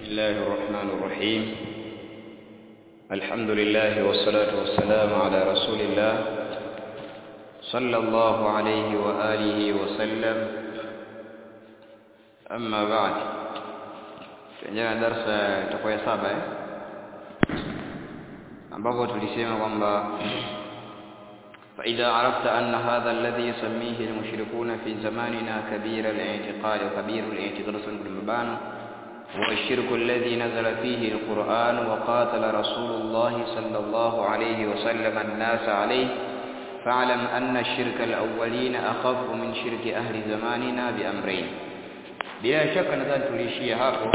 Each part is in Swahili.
الله الرحمن الرحيم الحمد لله والصلاة والسلام على رسول الله صلى الله عليه وآله وسلم أما بعد tuendelea na darasa itakuwa ya saba eh ambapo tulisema kwamba فإذا عرفت أن هذا الذي يسميه المشركون في زماننا كبير الاعتقاد وكبير الاعتقاد بن مبان هو الشرك الذي نزل فيه القرآن وقاتل رسول الله صلى الله عليه وسلم الناس عليه فاعلم أن الشرك الأولين أخف من شرك أهل زماننا بأمرين bila shaka nadhani tuliishia hapo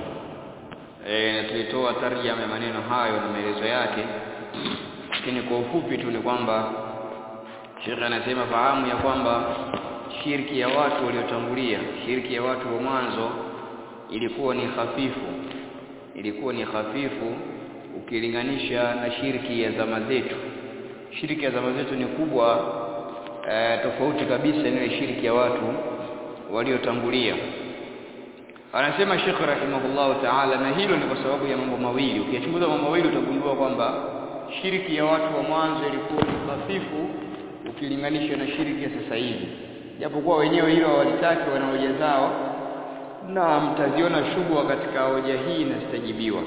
e, na tulitoa tarjama ya maneno hayo na maelezo yake lakini kwa ufupi tu ni kwamba Sheikh anasema fahamu ya kwamba shirki ya watu waliotangulia shirki ya watu wa mwanzo ilikuwa ni hafifu ilikuwa ni hafifu ukilinganisha na shirki ya zama zetu shirki ya zama zetu ni kubwa e, tofauti kabisa na ile shirki ya watu waliotangulia anasema Sheikh rahimahullahu ta'ala na hilo ni kwa sababu ya mambo mawili ukiyachunguza mambo mawili utagundua kwamba shirki ya watu wa mwanzo ilikuwa ni hafifu ukilinganisha na shirki ya sasa hivi japokuwa wenyewe hilo hawalitaki wana hoja zao na mtaziona shubha katika hoja hii na zitajibiwa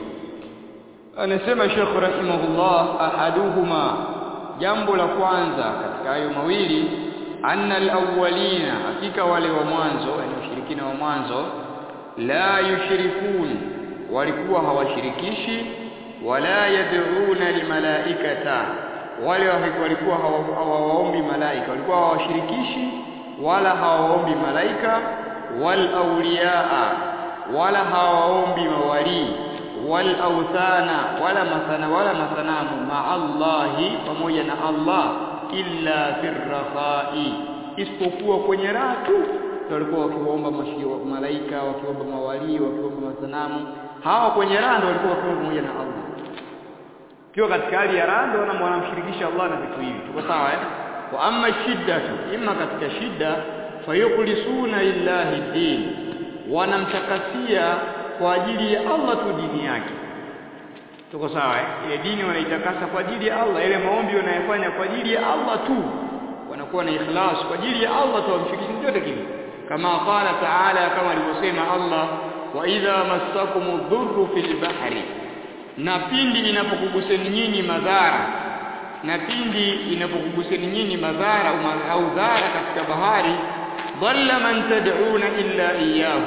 anasema Sheikh rahimahullah ahaduhuma jambo la kwanza katika hayo mawili anna alawwalina hakika wale wa mwanzo yani ushirikina wa mwanzo la yushrikun walikuwa hawashirikishi wala yad'una limalaikata wale walikuwa hawawaombi malaika walikuwa hawashirikishi wala hawaombi malaika wal awliyaa wala hawaombi mawali wal awthana wala masana wala masanamu ma Allahi pamoja na Allah illa firrakhai isipokuwa kwenye raha tu walikuwa wakiomba malaika wakiomba mawali wakiomba masanamu hawa kwenye raha ndio walikuwa wakiomba pamoja na Allah kiwa katika hali ya raha ndio wanamshirikisha Allah na vitu hivi tuko sawa eh wa amma shidda imma katika shida fayukhlisuna lillahi din wanamtakasia kwa ajili ya Allah tu dini yake tuko sawa eh ile dini wanaitakasa kwa ajili ya Allah ile maombi wanayofanya kwa ajili ya Allah tu wanakuwa na ikhlas kwa ajili ya Allah tu wamshirikisha chochote kile kama qala ta'ala kama alivyosema Allah wa idha massakumud dhurru fil bahri na pindi inapokuguseni nyinyi madhara na pindi inapokuguseni nyinyi madhara au dhara katika bahari dhalla man tad'una illa iyyahu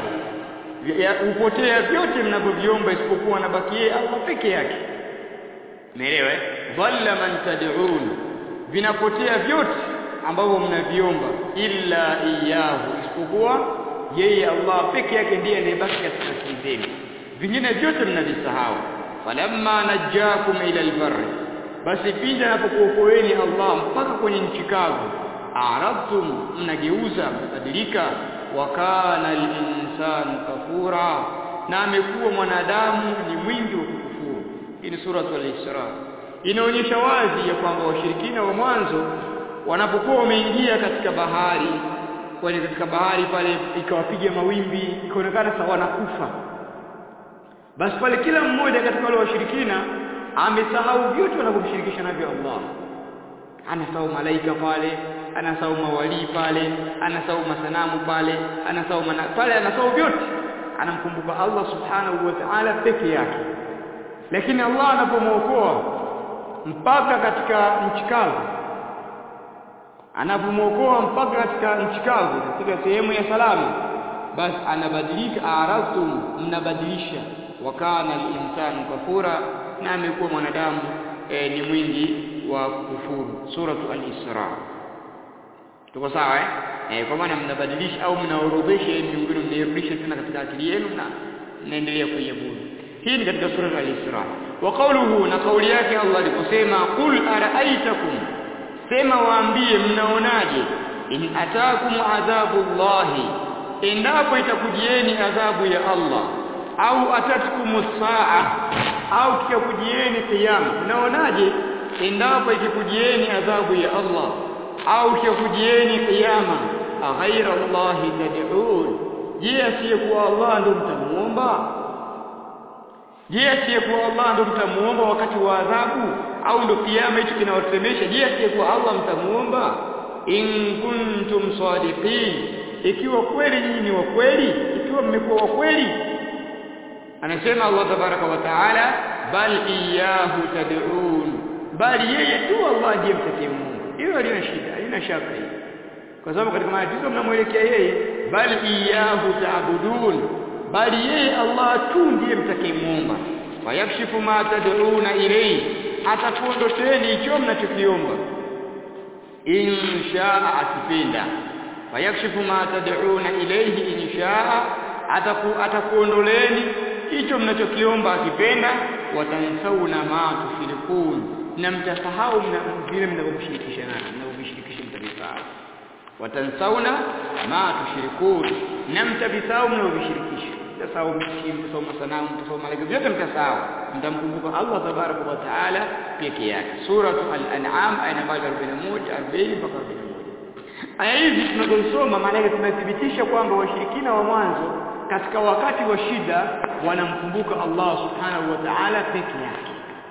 upotea vyote mnavyoviomba isipokuwa nabakie Allah peke yake umeelewa eh dhalla man tad'un vinapotea vyote ambavyo mnaviomba illa iyyahu isipokuwa yeye Allah peke yake ndiye anayebaki katika akili zenu vingine vyote mnavisahau falamma najjakum ila albarri basi pindi anapokuokoeni Allah mpaka kwenye nchi kavu aradtum mnageuza mtabadilika wa kana al-insanu kafura na amekuwa mwanadamu ni mwingi wa kukufuru hii ni sura al-Isra inaonyesha wazi ya kwamba washirikina wa mwanzo wanapokuwa wameingia katika bahari kwani katika bahari pale ikawapiga mawimbi ikaonekana sawa wanakufa basi pale kila mmoja katika wale washirikina amesahau vyote wanavyomshirikisha navyo Allah anasahau malaika pale anasahau mawali pale anasahau masanamu pale anasahau mana, pale anasahau vyote anamkumbuka Allah subhanahu wa ta'ala peke yake lakini Allah anapomwokoa mpaka katika nchi kavu anapomwokoa mpaka katika nchi kavu katika sehemu ya salama basi anabadilika aradtum mnabadilisha wakana al-insanu kafura na amekuwa mwanadamu e, ni mwingi wa kufuru suratu al-isra tuko sawa eh e, kwa maana mnabadilisha au mnaorodhesha miungano mnairudisha tena katika akili yenu na mnaendelea kuiabudu hii ni katika sura al-isra wa qawluhu na kauli yake Allah aliposema qul ara'aytakum sema waambie mnaonaje in atakum adhabullahi endapo itakujieni adhabu ya Allah au atatkumus saa au kikakujieni kiyama mnaonaje endapo ikikujieni adhabu ya Allah au kikakujieni kiyama aghaira Allah tad'un je asiyekuwa Allah ndio mtamuomba je asiyekuwa Allah ndo mtamuomba wakati wa adhabu au ndo kiama hicho kinawasemesha je asiyekuwa Allah mtamuomba in kuntum sadiqin ikiwa kweli nyinyi ni wa kweli ikiwa mmekuwa wa kweli anasema Allah tabaraka wa taala bal iyyahu tad'un bali yeye tu Allah ndiye mtakee Mungu hilo halina shida halina shaka hiyo kwa sababu katika matatizo mnamwelekea yeye bal iyyahu ta'budun bali yeye Allah tu ndiye mtakee Muumba wayakshifu ma tad'una ilayhi atakuondosheni hicho mnachokiomba inshaa akipenda wayakshifu ma tad'una ilayhi inshaa ataku atakuondoleni hicho mnachokiomba akipenda watansauna ma tushrikun na mtasahau vile mnavyomshirikisha naye mnavyomshirikisha mtavisahau watansauna ma tushrikun na mtavisahau mnavyomshirikisha mtasahau mshiriki mtasahau masanamu mtasahau malaika vyote mtasahau mtamkumbuka Allah tabaraka wa taala peke yake suratu al-an'am aya nambari 41 40 mpaka 41 aya hizi tunazosoma maana yake tunathibitisha kwamba washirikina wa mwanzo katika wakati wa shida wanamkumbuka Allah subhanahu wa ta'ala peke yake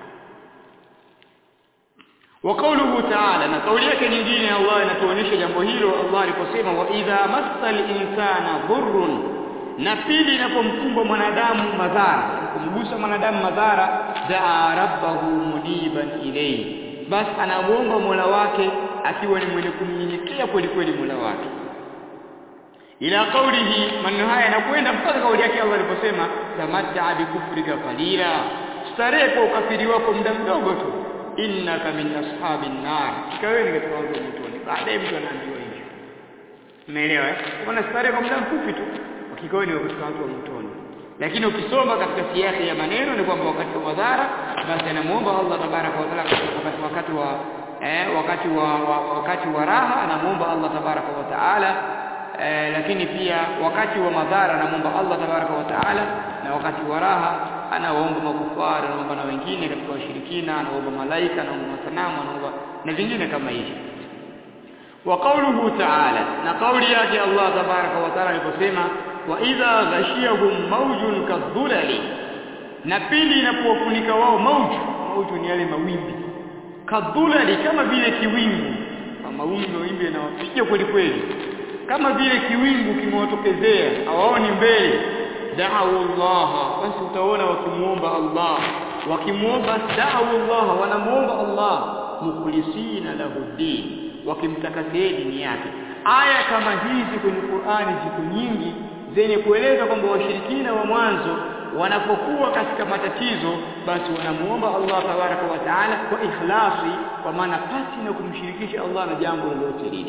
wa qawluhu ta'ala na kauli yake nyingine Allah inatuonyesha jambo hilo Allah aliposema wa idha massal insana dhurrun na pili inapomkumba mwanadamu madhara kumgusa mwanadamu madhara daa rabbahu muniban ilayhi basi anamuomba Mola wake akiwa ni mwenye kumnyenyekea kweli kweli Mola wake ila kaulihi maneno haya yanakwenda mpaka kauli yake Allah aliposema tamatta bikufrika qalila starehe kwa ukafiri wako muda mdogo tu innaka min ashabin nar kikawe ni katika watu wa motoni baadaye mtu anaambiwa hivyo umeelewa eh kuna starehe kwa muda mfupi tu kikawe ni katika watu wa motoni lakini ukisoma katika siasa ya maneno ni kwamba wakati wa madhara basi anamuomba Allah tabaraka wa taala wakati wakati wa eh, wakati wa, wa wakati wa raha anamuomba Allah tabaraka wa taala eh, lakini pia wakati wa madhara anamuomba Allah tabaraka wa taala na wakati wa raha anawaomba makufari anaomba na wengine katika washirikina anaomba malaika anaomba masanamu anaomba na vingine kama hivyo wa qawluhu ta'ala na kauli yake Allah tabaraka wa taala aliposema wa idha ghashiyahum mawjun kadhulali na pili inapowafunika wao mauju mauju ni yale mawimbi kadhulali kama vile kiwingu mawimbi mawimbi yanawapiga kweli kweli kama vile kiwingu kimewatokezea hawaoni mbele da'u Allah basi utaona wakimuomba Allah wakimuomba da'u Allah wanamuomba Allah mukhlisina lahu din wakimtakasia dini yake aya kama hizi kwenye Qur'ani ziko nyingi zenye kueleza kwamba washirikina wa mwanzo wanapokuwa katika matatizo basi wanamuomba Allah tabaraka wa taala kwa ikhlasi kwa maana pasi na kumshirikisha Allah na jambo lolote lile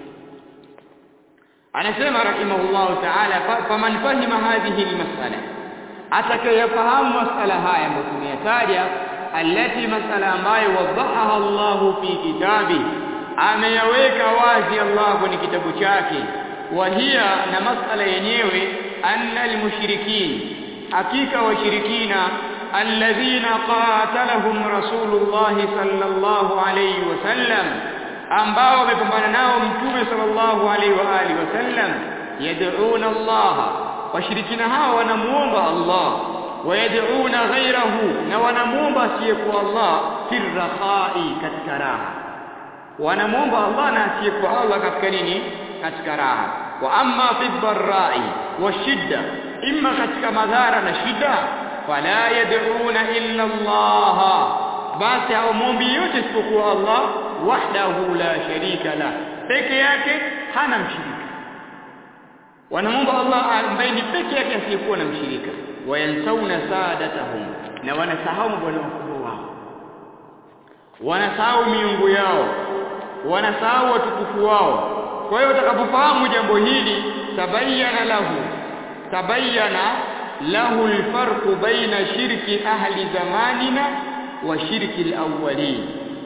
anasema rahimahullahu ta'ala faman fahima hadhihi almas'ala atakayefahamu masala haya ambayo tumeyataja allati masala ambayo wadahaha Allah fi kitabi ameyaweka wazi Allah kwenye kitabu chake wahia na masala yenyewe anna almushrikin hakika washirikina alladhina qatalahum rasulullah sallallahu alayhi wasallam ambao wamepambana nao mtume sallallahu alaihi wa alihi wasallam yad'una Allah washirikina hao wanamuomba Allah wayad'una ghayrahu na wanamuomba asiyekuwa Allah firrakhai katika raha wanamuomba Allah na asiyekuwa Allah katika nini katika raha wa amma fi dharrai washidda imma katika madhara na shida fala yad'una illa Allah basi hawamwombi yote isipokuwa Allah wahdahu la sharika la peke yake hana mshirika wanamwomba Allah ambaye ni peke yake asiyekuwa na mshirika wayansauna saadatahum na wanasahau bwana wakubwa wao wanasahau miungu yao wanasahau watukufu wao kwa hiyo utakapofahamu jambo hili tabayyana lahu tabayyana lahu alfarqu baina shirki ahli zamanina wa shirki alawwalin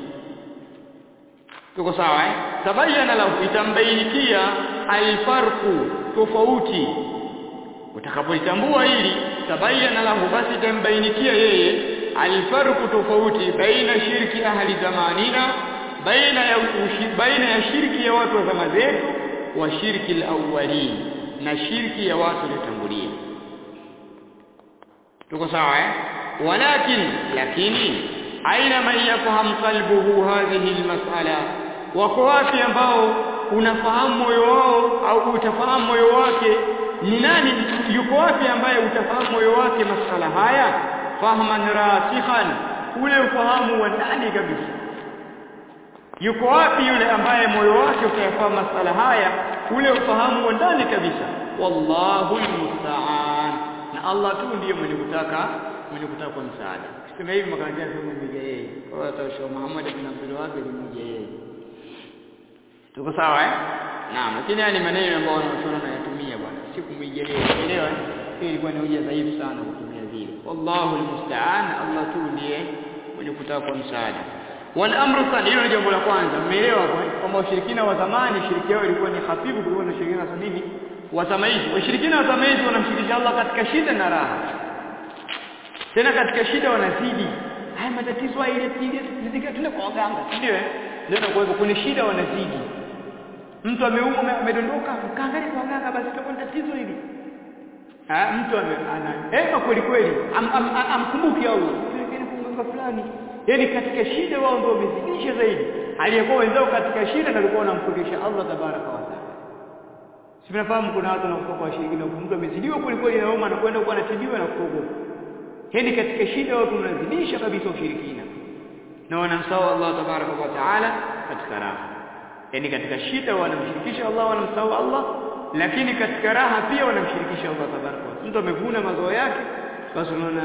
tuko sawa eh tabayyana lahu itambainikia alfarqu tofauti utakapolitambua hili tabayyana lahu basi itambainikia yeye alfarqu tofauti baina shirki ahli zamanina baina ya baina ya shirki ya watu wa zama zetu wa shirki alawwalin na shirki ya watu waliotangulia tuko sawa eh walakin lakini aina man yafham qalbuhu hadhihi almas'ala wako wapi ambao unafahamu moyo wao au utafahamu moyo wake ni nani yuko wapi ambaye utafahamu moyo wake masala haya fahman rasikhan ule ufahamu wa ndani kabisa yuko wapi yule ambaye moyo wake utayafahamu masala haya ule ufahamu wa ndani kabisa wallahu almusta'an na Allah tu ndiye mwenye kutaka mwenye kutaka kwa msaada sema hivi makanjia sema mmoja yeye kwa hiyo atasha Muhammad bin Abdul Wahhab ni mmoja yeye tuko sawa eh naam lakini haya ni maneno ambayo wanachuona wanayatumia bwana si kumwiga yeye unaelewa hii ilikuwa ni hoja dhaifu sana kutumia vile wallahu almusta'an Allah tu ndiye mwenye kutaka kwa msaada wal amru thani hilo ni jambo la kwanza mmeelewa kwamba ushirikina wa zamani shiriki yao ilikuwa ni hafifu kuliko na ushirikina wa nini wa zama hizi washirikina wa zama hizi wanamshirikisha Allah katika shida na raha tena katika shida wanazidi haya matatizo haya ile ile zidika tuna kwa waganga ndio eh ndio kwa hivyo kuna shida wanazidi mtu ameumwa amedondoka kaangalia kwa waganga basi tutakuwa tatizo hili ah mtu ana ema kweli kweli amkumbuki Allah tuelekeni kwa mganga fulani yani katika shida wao ndio wamezidisha zaidi aliyekuwa wenzao katika shida na alikuwa anamkurudisha Allah tabaraka wa taala si mnafahamu kuna watu wanakufa kwa shirikina mtu amezidiwa kweli kweli na homa anakwenda kwa anatibiwa na kuogopa yani katika shida watu wanazidisha kabisa ushirikina na wanamsahau Allah tabaraka wa taala katika raha yani katika shida wanamshirikisha Allah wanamsahau Allah lakini katika raha pia wanamshirikisha Allah tabaraka wa mtu amevuna mazao yake basi unaona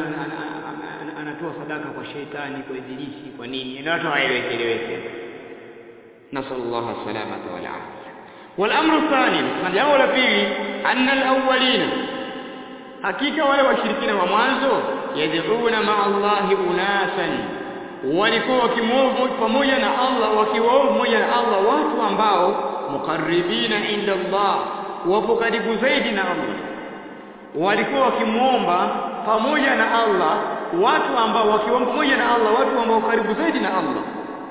anatoa sadaka kwa sheitani kwa ibilisi kwa nini ndio watu haeleweki eleweki nasallallahu salamata wal afia والامر الثاني jambo la pili anna alawwalina hakika wale washirikina wa mwanzo yad'una ma'a Allahi unasan walikuwa wakimwovu pamoja na Allah wakiwaovu pamoja na Allah watu ambao mukarribina inda Allah wapo karibu zaidi na Allah walikuwa wakimwomba pamoja na Allah watu ambao wakiomba pamoja na Allah watu ambao karibu zaidi na Allah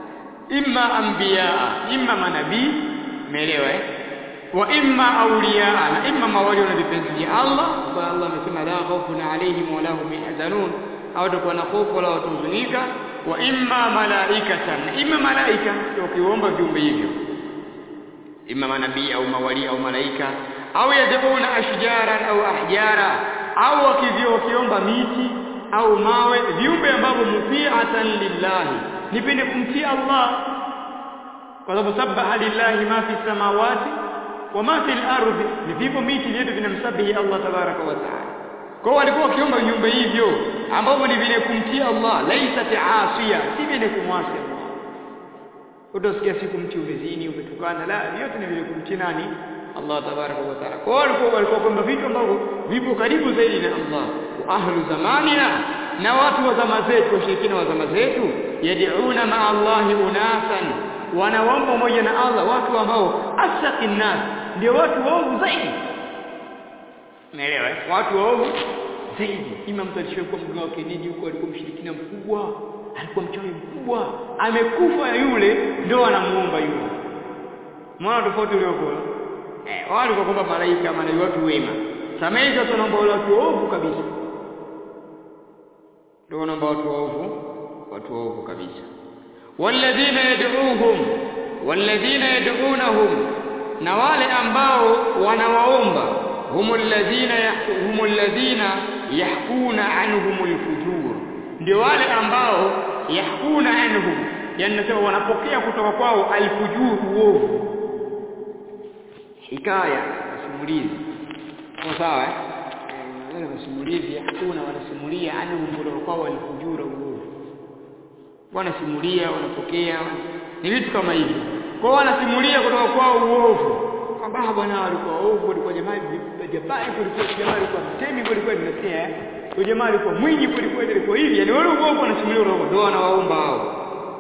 imma anbiya imma manabii umeelewa eh wa imma awliya na imma mawali na vipenzi vya Allah kwa Allah amesema la khawfun alayhim wa lahum yahzanun hawatakuwa na hofu wala watahuzunika wa imma malaikatan na imma malaika wakiomba viumbe hivyo imma manabii au mawali au malaika au yad'una ashjaran au ahjara au wakivyo wakiomba miti au mawe viumbe ambavyo muti'atan lillahi nipende kumtii Allah kwa sababu sabaha lillahi ma fi samawati wa ma fi al-ardi ni vivyo miti vyetu vinamsabihi Allah tabaraka wa taala kwa walikuwa wakiomba viumbe hivyo ambavyo ni vile kumtii Allah laisa taasiya si vile kumwasi Allah utasikia siku mti umezini umetukana la yote ni vile kumtii nani Allah tabaraka wa taala kwa walikuwa walikuwa kwamba vitu ambavyo vipo karibu zaidi na Allah wa ahlu zamanina na watu wa zama zetu washirikina wa zama zetu yad'una ma Allahi unasan wanaomba pamoja na Allah watu ambao asaqin nas ndio watu waovu zaidi Umeelewa? Watu waovu zaidi. Ima mtu alishakuwa mganga wa kienyeji huko alikuwa mshirikina mkubwa, alikuwa mchawi mkubwa, amekufa yule ndio anamuomba yule. Mwana tofauti uliokuwa. Eh, wale kwa kwamba malaika maana ni watu wema. Samaizi watu wanaomba wale watu waovu kabisa. Ndio wanaomba watu waovu, watu waovu kabisa. Walladhina yad'uuhum walladhina yad'unahum na wale ambao wanawaomba هم الذين هم الذين يحكون عنهم الفجور ndio wale ambao yahkuna anhum yani nasema wanapokea kutoka kwao alfujur uovu hikaya simulizi kwa sawa eh wale masimulizi yahkuna wanasimulia anhum kutoka kwao alfujur uovu wanasimulia wanapokea ni vitu kama hivi kwa wanasimulia kutoka kwao uovu kwamba bwana walikuwa ovu walikuwa jamaa jabari kulikuwa jamaa alikuwa mtemi kulikuwa nimesikia huyo jamaa alikuwa mwinyi kulikuwa ilikuwa hivi yani wale uovu wanasimulia roho ndio wanawaomba hao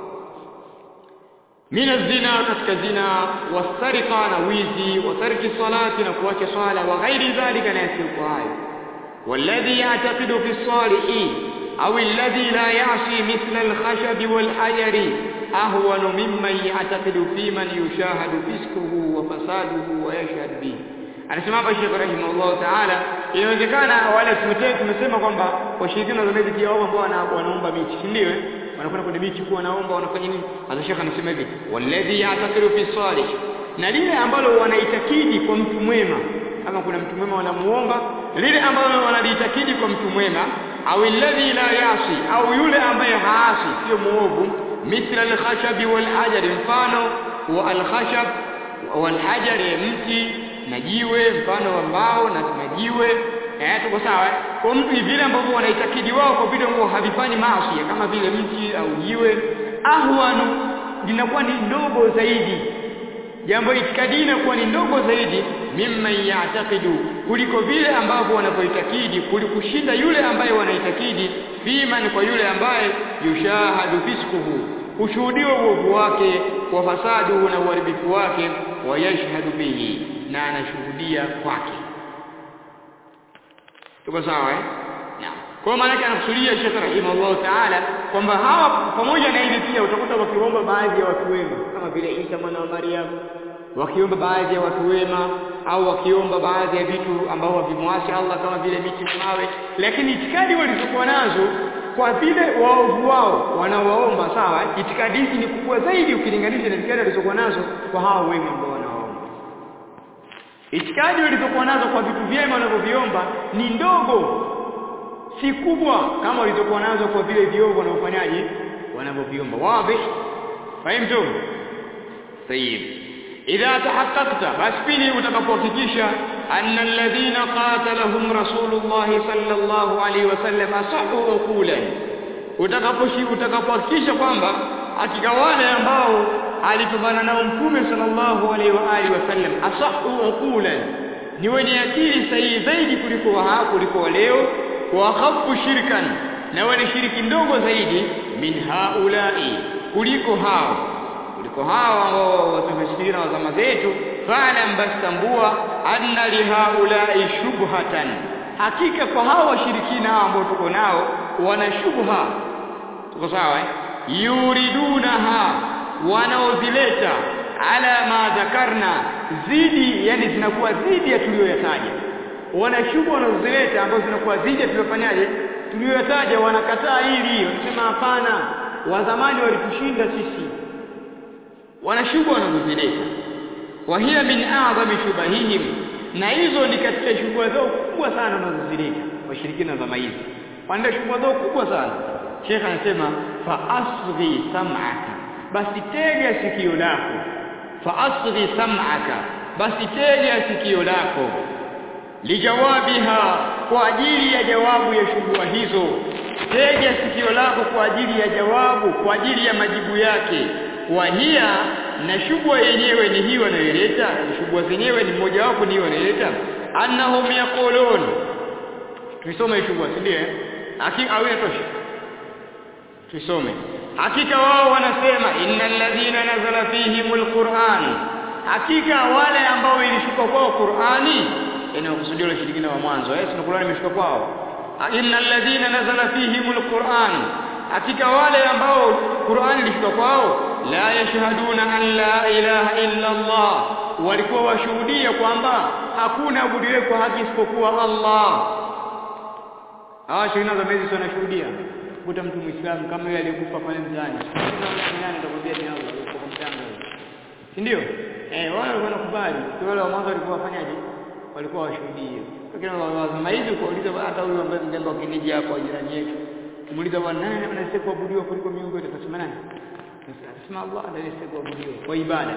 mina zina katika zina wasarika na wizi watarki salati na kuacha swala wa ghairi dhalika na yasiyokuwa hayo والذي يعتقد في الصالح أو الذي لا يعصي مثل الخشب والحجر أهون ممن يعتقد في من يشاهد فسقه وفساده ويشهد به anasema hapa Sheikh rahimahullah taala inawezekana wale tumete tumesema kwamba washirikina wa zamani pia wao ambao wanaomba miti si ndio wanakwenda kwenye miti kuwa wanaomba wanafanya nini hasa Sheikh anasema hivi walladhi ya'taqidu fi salih na lile ambalo wanaitakidi kwa mtu mwema kama kuna mtu mwema wanamuomba lile ambalo wanalitakidi kwa mtu mwema au alladhi la yasi au yule ambaye haasi sio muovu mithla al-khashab wal hajar mfano wa al-khashab wal hajar mti na jiwe mfano wa mbao na majiwe eh tuko sawa kwa mtu vile ambavyo wanaitakidi wao kwa vile ambavyo havifanyi maasi kama vile mti au jiwe ahwanu linakuwa ni ndogo zaidi jambo itikadi inakuwa ni ndogo zaidi mimma ya'taqidu kuliko vile ambavyo wanavyoitakidi kulikushinda yule ambaye wanaitakidi fiman kwa yule ambaye yushahadu fiskuhu ushuhudiwa uovu wake wa fasadu na uharibifu wake wa yashhadu bihi na anashuhudia kwake tuko sawa eh naam kwa maana yake anakusudia Sheikh rahimahullah taala kwamba hawa pamoja na hili pia utakuta wakiomba baadhi ya watu wema kama vile Isa mwana wa Maryam wakiomba baadhi ya watu wema au wakiomba baadhi ya vitu ambao havimwasi Allah kama vile miti na mawe lakini itikadi walizokuwa nazo kwa vile waovu wao wanawaomba sawa itikadi hizi ni kubwa zaidi ukilinganisha na itikadi walizokuwa nazo kwa hao wema ambao wanawaomba itikadi walizokuwa nazo kwa vitu vyema wanavyoviomba ni ndogo si kubwa kama walizokuwa nazo kwa vile viovu wanavyofanyaje wanavyoviomba wazi fahimtum طيب idha tahaqqaqta basi pili utakapohakikisha anna alladhina qatalahum rasulullah sallallahu alaihi wasallam asahu uqulan utakaposhi utakapohakikisha kwamba hakika wale ambao alipambana nao mtume sallallahu alaihi wa alihi wasallam asahu uqulan ni wenye akili sahihi zaidi kuliko wa kuliko leo wa khafu shirkan na wale shiriki ndogo zaidi min haulai kuliko hao kuliko hao ambao watumeshirina wa zama zetu fa'lam bastambua anna lihaulai shubhatan hakika kwa hao washirikina hao ambao tuko nao wana shubha tuko sawa eh yuridunaha wanaozileta ala ma dhakarna zidi yani zinakuwa zidi ya tuliyoyataja wana shubha wanazozileta ambazo zinakuwa zidi ya tuliyofanyaje tuliyoyataja wanakataa hili wanasema hapana wa zamani walitushinda sisi wanashubha wanazozileta wa hiya min a'zami shubahihim na hizo ni katika shubha zao kubwa sana wanazozileta washirikina zama hizi wanda shubha zao kubwa sana Sheikh anasema fa asghi sam'aka basi tega sikio lako fa asghi sam'aka basi tega sikio lako lijawabiha kwa ajili ya jawabu ya shubha hizo tega sikio lako kwa ajili ya jawabu kwa ajili ya majibu yake wahia na shubha yenyewe ni hii wanayoleta shubha zenyewe ni mmoja wapo ni wanayoleta annahum yaqulun tuisome shubha si ndio hakika au inatosha tusome hakika wao wanasema innal ladhina nazala fihimul qur'an hakika wale ambao ilishuka kwao qur'ani inayokusudia wale shirikina wa mwanzo eh sio qur'ani imeshuka kwao innal ladhina nazala fihimul qur'an hakika wale ambao qur'ani ilishuka kwao la yashhaduna an la ilaha illa Allah walikuwa washuhudia kwamba hakuna abudiwe kwa haki isipokuwa Allah hawa shirina za mezi wanashuhudia kuta mtu muislamu kama yule aliyekufa pale mtaani nani atakwambia ni Allah yuko mtanga si ndio eh wale walikuwa nakubali wale wa mwanzo walikuwa wafanyaje walikuwa washuhudia lakini wa zama hizi kuuliza hata huyu ambaye mjamba kinija hapo jirani yetu kumuuliza bwana nani anastahili kuabudiwa kuliko miungu yote atasema nani atasema Allah ndiye anastahili kuabudiwa kwa ibada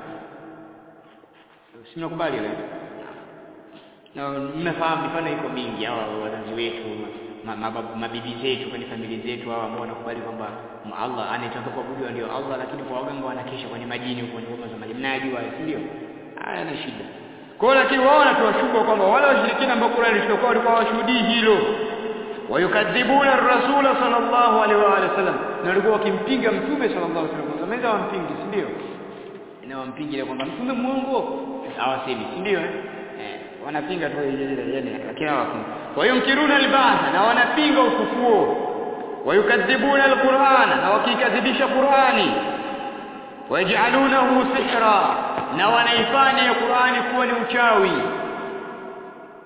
si mnakubali ile na mnafahamu mifano iko mingi hawa wazazi wetu mabibi zetu kwenye familia zetu hawa ambao wanakubali kwamba Allah anayetaka kuabudiwa ndio Allah lakini kwa waganga wanakesha kwenye majini huko kwenye ngoma za majini mnajua si ndio haya na shida kwa hiyo lakini wao wanatuwashuka kwamba wale washirikina ambao Qur'an ilitoka walikuwa washuhudii hilo wayukadhibuna ar-rasula sallallahu alaihi wa alihi wasallam na walikuwa wakimpinga mtume sallallahu alaihi wasallam zamani wampingi si ndio na wampingi ile kwamba mtume muongo hawasemi si ndio eh wanapinga tu ile yani lakini hawapingi wayunkiruna al-ba'th na wanapinga ufufuo wayukadhibuna al-Qur'an na wakikadhibisha Qur'ani waj'alunahu sihra na wanaifanya Qur'ani kuwa ni uchawi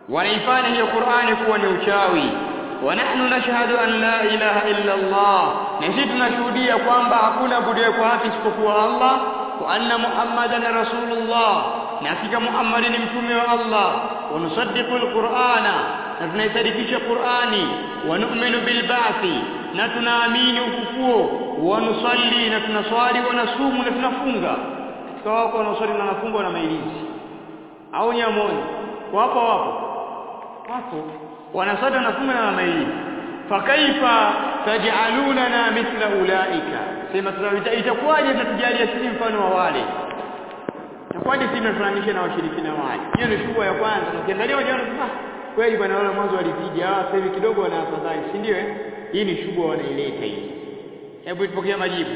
wanaifanya hiyo Qur'ani kuwa ni uchawi wa nahnu nashhadu an la ilaha illa Allah na sisi tunashuhudia kwamba hakuna budiye kwa haki isipokuwa Allah wa anna Muhammadan rasulullah na hakika Muhammad ni mtume wa Allah wa nusaddiqu alqur'ana na tunaisadikisha Qur'ani wa nu'minu bil ba'thi na tunaamini ufufuo wa nusalli na tunaswali wa nasumu na tunafunga katika wako wanaoswali na nafunga na mailizi au nyamoni wapo wapo wapo wanaswali na nafunga na mailizi fakaifa taj'alunana mithla ulaika sema itakuwaje mtatujalia sisi mfano wa wale itakuwaje sisi tunafananisha na washirikina wale hiyo ni shubha ya kwanza ukiangalia wajana ah kweli bwana wale mwanzo walipiga hawa sasa hivi kidogo wana afadhali si ndio eh hii ni shubha wanaileta hii hebu tupokee majibu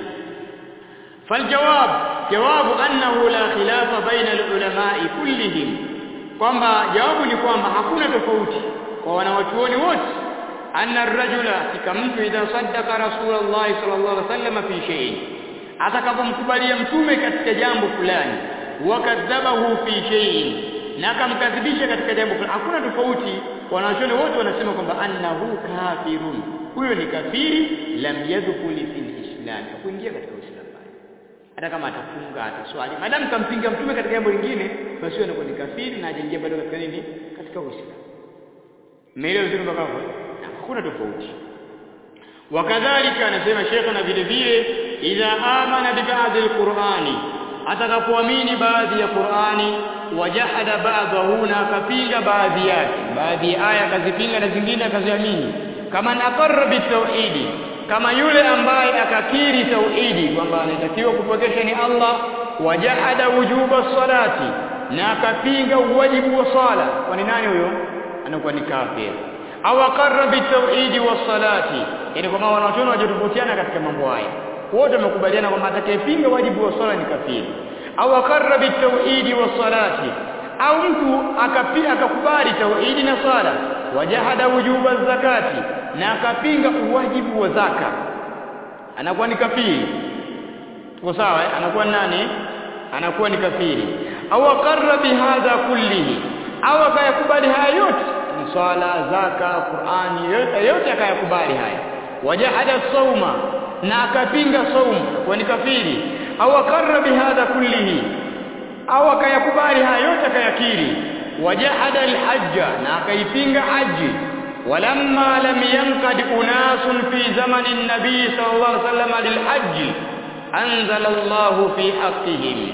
فالجواب جواب أنه لا خلاف بين العلماء كلهم kwamba jawabu ni kwamba hakuna tofauti kwa wanawachuoni wote anna ar-rajula kika mtu idha saddaqa rasulullah sallallahu alaihi wasallam fi shay'in atakapomkubalia mtume katika jambo fulani wakadhabahu fi shay'in na akamkadhibisha katika jambo fulani hakuna tofauti wanawachuoni wote wanasema kwamba annahu kafirun huyo ni kafiri lam yadkhuli fil islam kuingia katika uislamu hata kama atafunga ataswali madamu kampinga mtume katika jambo lingine basi huyo anakuwa ni kafiri na hajaingia bado katika nini katika uislamu Umeelewa vizuri mpaka hapo? Hakuna tofauti. Wakadhalika anasema Sheikh na vile vile idha amana bi ba'd al-Qur'ani atakapoamini baadhi ya Qur'ani wajahada ba'dahu na akapinga baadhi yake baadhi ya aya akazipinga na zingine akaziamini kama naqarra bitauhidi kama yule ambaye akakiri tauhidi kwamba anatakiwa kupokesha ni Allah wajahada wujuba salati na akapinga uwajibu wa sala kwa ni nani huyo anakuwa ni kafir au aqarra bitauhidi wassalati yani kwa maana wanachuoni wajitofautiana katika mambo haya wote wamekubaliana kwamba atakayepinga wajibu wa swala ni kafiri au aqarra bitauhidi wassalati au mtu akapia akakubali tauhidi na swala wajahada wujuba zakati na akapinga uwajibu wa zaka anakuwa ni kafiri tuko sawa eh? anakuwa nani anakuwa ni kafiri au aqarra bihadha kullihi au akayakubali haya yote ni swala zaka qurani yote yote akayakubali haya wajahada sauma na akapinga saumu kwa ni kafiri au akarra bihadha kullihi au akayakubali haya yote akayakiri wajahada alhajja na akaipinga haji ولما لم ينقد أناس في زمن النبي صلى الله عليه وسلم للحج أنزل الله في حقهم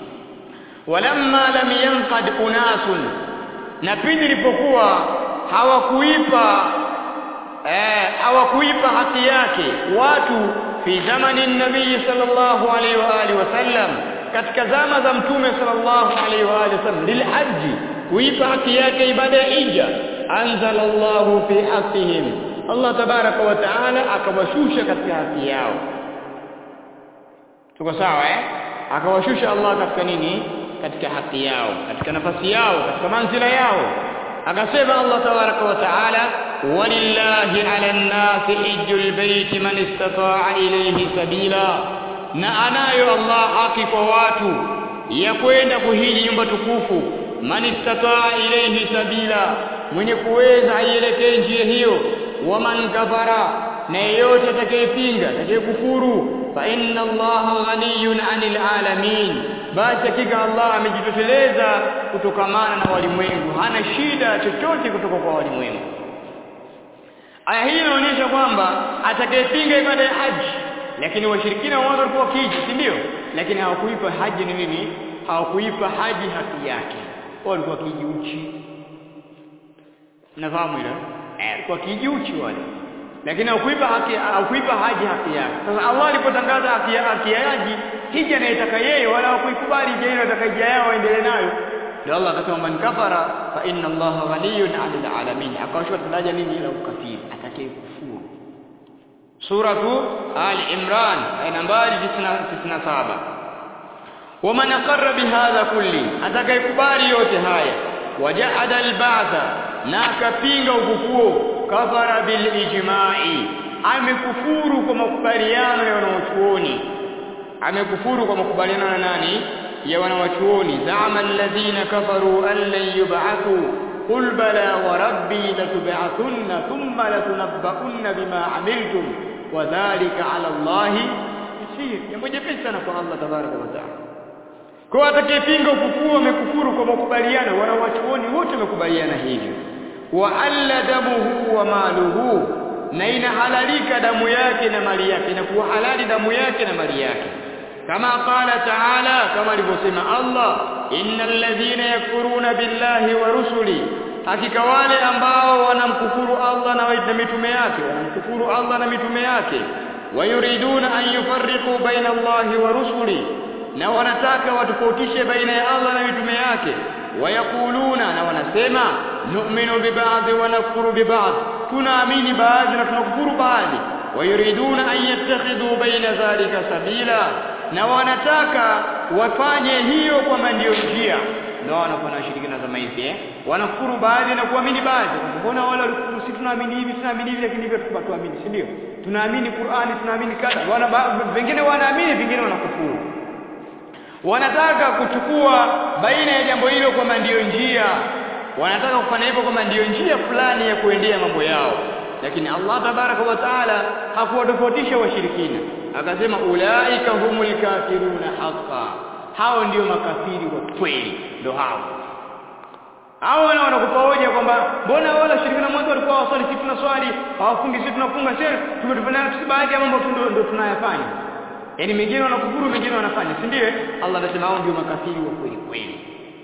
ولما لم ينقد أناس na pindi ilipokuwa hawakuipa eh, hawakuipa haki yake watu fi zamani nabii sallallahu alaihi wa alihi wasallam katika zama za mtume sallallahu alaihi wa alihi wasallam lilhaji kuipa haki yake ibada ya hija anzala Allahu fi haqqihim Allah tabaraka wa taala akawashusha katika haki yao tuko sawa eh akawashusha Allah katika nini katika haki yao katika nafasi yao katika manzila yao akasema Allah tabaraka wa taala walillahi ala nnasi hijjul baiti man istata'a ilayhi sabila na anayo Allah haki kwa watu ya kwenda kuhiji nyumba tukufu man istata'a ilayhi sabila mwenye kuweza aielekee njia hiyo waman kafara na yeyote atakayepinga atakayekufuru fa inna allaha ghaniyun 'anil alamin basi hakika Allah amejitosheleza kutokamana na walimwengu hana shida chochote kutoka kwa walimwengu aya hii inaonyesha kwamba atakayepinga ibada ya haji lakini washirikina wao walikuwa wakiji si ndio lakini hawakuipa haji ni nini hawakuipa haji haki yake wao walikuwa wakiji uchi nafahamu hilo eh walikuwa wakiji uchi wale lakini hakuipa haki hakuipa haji haki yake sasa Allah alipotangaza haki ya haki ya haji hija anayetaka yeye wala hakuikubali hija ile atakayejia yao waendelee nayo ndio Allah akasema man kafara fa inna Allah ghaniyun 'anil alamin akawashwa daraja nini la ukafiri atakaye kufuru suratu ali imran aya nambari 97 waman aqarra bihadha kulli atakayekubali yote haya wajahada alba'tha na akapinga ufufuo kafara bil ijma'i amekufuru kwa makubaliano ya wanawachuoni amekufuru kwa makubaliano na nani ya wanawachuoni zama alladhina kafaru an lan yub'athu qul bala wa rabbi latub'athunna thumma latunabba'unna bima amiltum wa dhalika 'ala Allah yasir jambo jepesi sana kwa Allah tabaraka wa taala kwa atakayepinga ufufuo amekufuru kwa makubaliano wanawachuoni wote wamekubaliana hivyo wa alla damuhu wa maluhu na inahalalika damu yake na mali yake inakuwa halali damu yake na mali yake kama qala taala kama alivyosema Allah innal ladhina yakfuruna billahi wa rusuli hakika wale ambao wanamkufuru Allah na mitume yake wanamkufuru Allah na mitume yake wayuriduna an yufarriqu baina Allahi wa rusuli na wanataka watofautishe baina ya Allah na mitume yake wayakuluna na wanasema nu'minu biba'dhi wa nakfuru biba'd tunaamini baadhi na tunakufuru baadhi wayuriduna an yattakhidhu baina dhalika sabila na wanataka wafanye hiyo kwamba ndiyo njia ndio wanakuwa na washirikina zama hizi eh wanakufuru baadhi na kuamini baadhi mbona wale walikufuru sisi tunaamini hivi tunaamini hivi lakini hivyo tunaamini si ndio tunaamini Qur'ani tunaamini kadha wana wengine wanaamini vingine wanakufuru wanataka kuchukua baina ya jambo hilo kwamba ndiyo njia wanataka kufanya hivyo kwamba ndiyo njia fulani ya kuendea mambo yao lakini Allah tabaraka wa taala hakuwatofautisha washirikina akasema ulaika humul kafiruna haqa hao ndio makafiri wa kweli ndio hao hao wana wanakupa hoja kwamba mbona wale washirikina mwanzo walikuwa waswali sisi tunaswali hawafungi sisi tunafunga sisi tumetufanya sisi baadhi ya mambo ndio tunayafanya yani mengine wanakufuru mengine wanafanya si ndio Allah anasema hao ndio makafiri wa kweli kweli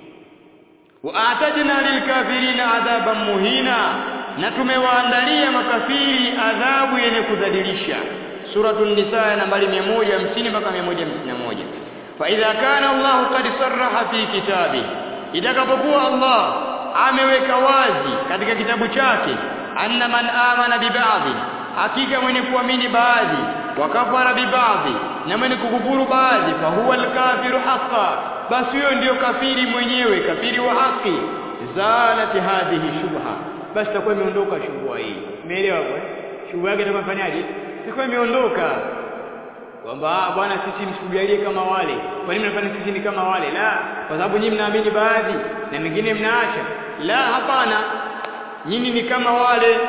wa atajna lilkafirina adhaban muhina na tumewaandalia makafiri adhabu yenye kudhalilisha suratul nisa nambari 150 mpaka 151 fa idha kana Allah qad sarraha fi kitabi itakapokuwa Allah ameweka wazi katika kitabu chake anna man amana bibadhi hakika mwenye kuamini baadhi wakafara bibadhi na mwenye kukufuru baadhi fa huwa alkafiru haqqan basi huyo ndiyo kafiri mwenyewe kafiri wa haki zalati hadhihi shubha basi takuwa imeondoka shubha hii umeelewa kwa shubha yake itafanyaje itakuwa imeondoka kwamba bwana sisi msikujalie kama wale kwa nini mnafanya sisi ni kama wale la kwa sababu nyinyi mnaamini baadhi na mengine mnaacha la hapana nyinyi ni kama wale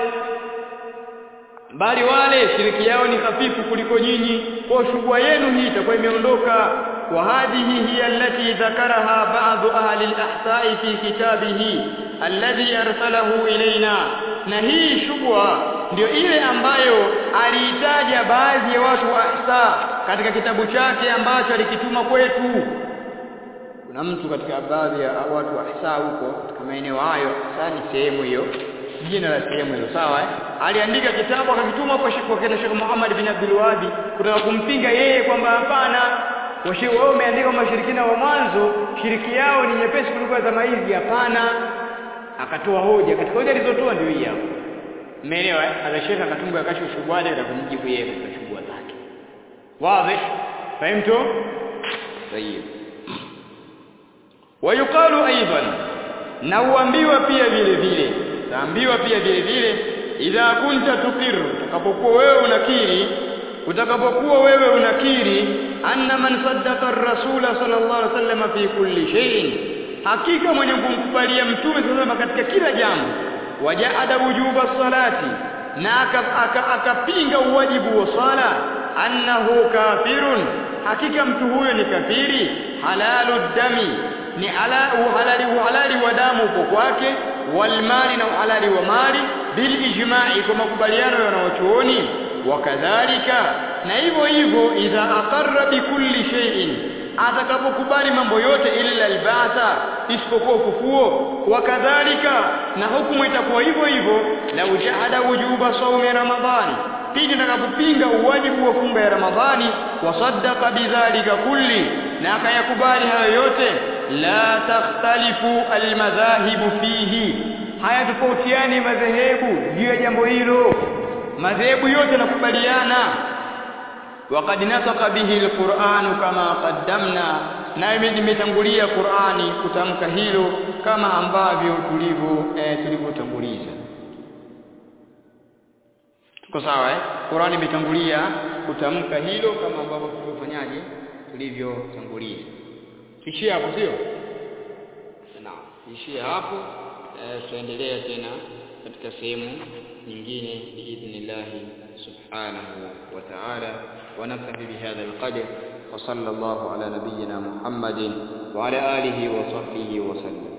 bali wale shiriki yao ni hafifu kuliko nyinyi kwa shubha yenu hii itakuwa imeondoka wa hadhihi hiya allati dhakaraha ba'd ahli al-ahsa'i fi kitabihi alladhi arsalahu ilaina na hii shubha ndio ile ambayo aliitaja baadhi ya watu wa ahsa katika kitabu chake ambacho alikituma kwetu kuna mtu katika baadhi ya watu wa ahsa huko katika maeneo hayo sasa ni sehemu hiyo jina la sehemu hiyo sawa eh? aliandika kitabu akakituma kwa Sheikh wakati Sheikh Muhammad bin Abdul Wahhab kutaka kumpinga yeye kwamba hapana washe wao umeandika mashirikina wa mwanzo shiriki yao ni nyepesi kuliko zama hizi hapana akatoa hoja katika hoja alizotoa ndio hii hapo umeelewa eh ala Sheikh akatunga kashu shubhada na kumjibu yeye katika shubha zake wazi fahimtu طيب wayuqalu aidan na uambiwa pia vile vile taambiwa pia vile vile idha kunta tukiru utakapokuwa wewe unakiri utakapokuwa wewe unakiri anna man saddaqa ar-rasul sallallahu alaihi wasallam fi kulli shay'in hakika mwenye kumkubalia mtume sallallahu katika kila jambo wajaada wujuba salati na akapinga aka, aka uwajibu wa sala annahu kafirun hakika mtu huyo ni kafiri halalu dami ni ala uhalali uhalali wa damu upo kwake walmali na uhalali wa mali bil ijma'i kwa makubaliano ya wanawachuoni wakadhalika na hivyo hivyo idha aqarra bi kulli shay'in atakapokubali mambo yote illa alba'tha isipokuwa ufufuo wakadhalika na hukumu itakuwa hivyo hivyo la ujahada wujuba sawmi ramadhani pindi atakapopinga uwajibu wa funga ya ramadhani wasaddaqa bidhalika kulli na akayakubali hayo yote la takhtalifu almadhahibu fihi hayatofautiani madhehebu juu ya jambo hilo madhehebu yote yanakubaliana وقد نطق به القرآن كما قدمنا na imetangulia Qur'ani kutamka hilo kama ambavyo tulivyo eh, tulivyotanguliza tuko sawa eh Qur'ani imetangulia kutamka hilo kama ambavyo tulivyofanyaje tulivyotanguliza kishia hapo sio naam kishia hapo tutaendelea tena katika sehemu nyingine biidhnillahi subhanahu wa ta'ala wa naktafi bihadha alqadr wa sallallahu ala nabiyyina muhammadin wa ala alihi wa sahbihi wa sallam